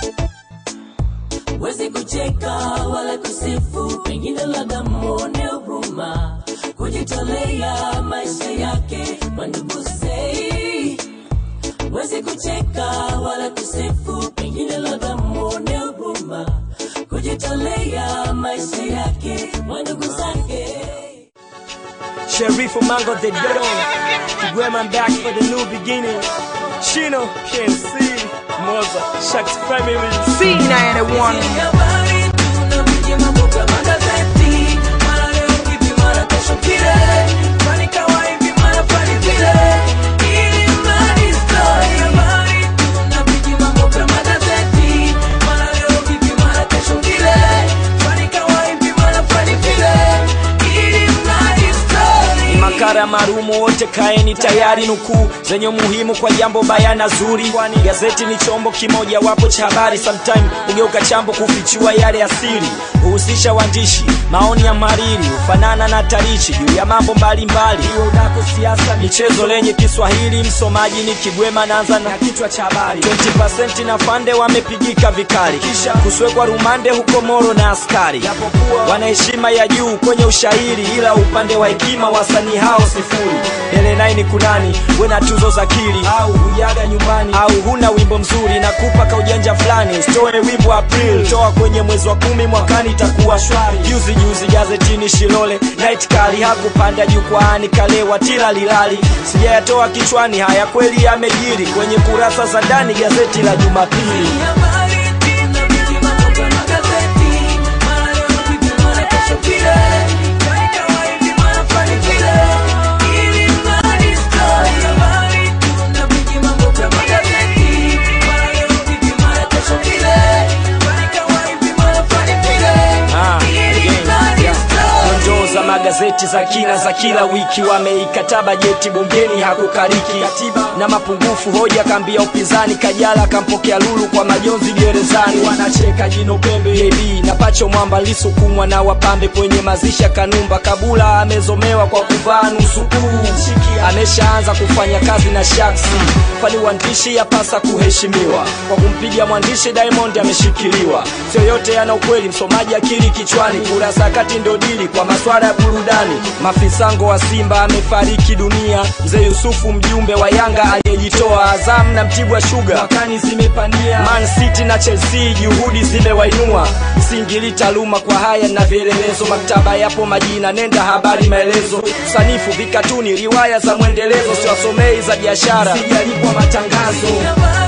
wezi kucheka wala kusifu, pengine labda mwone huruma, kujitolea maisha yake mandugu sei. Wezi kucheka wala kusifu, pengine labda mwone huruma, kujitolea maisha yake mandugu zake. Sheriff Mango the Don, Kigwema I'm back for the new beginning. Chino, KMC, Moza, Shaq's family. C91 Habari tunapiga mambo kwa magazeti, mara leo hivi, mara kesho kile, fani kawa hivi, mara fani vile. Ili mradi story. Habari tunapiga mambo kwa magazeti, mara leo hivi, mara kesho kile, fani kawa hivi, mara fani vile. Ili mradi story. Makara marumu wote kaeni tayari, nukuu zenye umuhimu kwa jambo baya na zuri, kwani gazeti ni chombo kimoja wapo cha habari. Sometime hugeuka chambo kufichua yale asiri, huhusisha waandishi, maoni ya mariri, hufanana na tarichi juu ya mambo mbalimbali, iwe udako, siasa, michezo lenye Kiswahili. Msomaji ni Kigwema, naanza na kichwa cha habari. 20% na fande wamepigika vikali, kisha kuswekwa rumande huko Moro na askari, japokuwa wana heshima ya juu kwenye ushairi, ila upande wa hekima wasanii hao sifuri. Dele naini kunani, we na tuzo za kili au hujaga nyumbani au huna wimbo mzuri na kupa ka ujanja fulani, usitoe wimbo April, toa kwenye mwezi wa kumi mwakani itakuwa shwari. Juzi juzi gazetini Shilole night kali hakupanda jukwaani, kalewa tila lilali, sijayatoa kichwani, haya kweli yamejiri kwenye kurasa za ndani gazeti la Jumapili. Habari tunapiga mambo kwa magazeti, mara leo hivi, mara kesho kile, fani kawa hivi, mara fani vile. Ili mradi story. Habari tunapiga mambo kwa magazeti, mara leo hivi, mara kesho kile, fani kawa hivi, mara fani vile. Ah, Ili again, mradi yeah. story. Dondoo za magazeti za kina za kila wiki, wameikataa bajeti bungeni hakukariki na mapungufu hoja, kambia upinzani Kajala kampokea Lulu kwa majonzi gerezani, wanacheka jino pembe JB na Pacho Mwamba lisukumwa na wapambe kwenye mazisha Kanumba Kabula amezomewa kwa kuvaa nusu kuu, ameshaanza kufanya kazi na Shaksi, kwani uandishi yapasa kuheshimiwa. Kwa kumpiga mwandishi Diamond ameshikiliwa, sio yote yana ukweli, msomaji akili kichwani, kurasa kati ndo dili kwa maswala ya burudani. Mafisango wa Simba amefariki dunia, mzee Yusufu mjumbe wa Yanga aliyejitoa, Azam na Mtibwa Sugar mwakani zimepania, Man City na Chelsea juhudi zimewainua, msingili taaluma kwa haya na vielelezo, maktaba yapo majina, nenda habari maelezo, sanifu vikatuni, riwaya za mwendelezo, siwasomei za biashara, sijalipwa matangazo Habari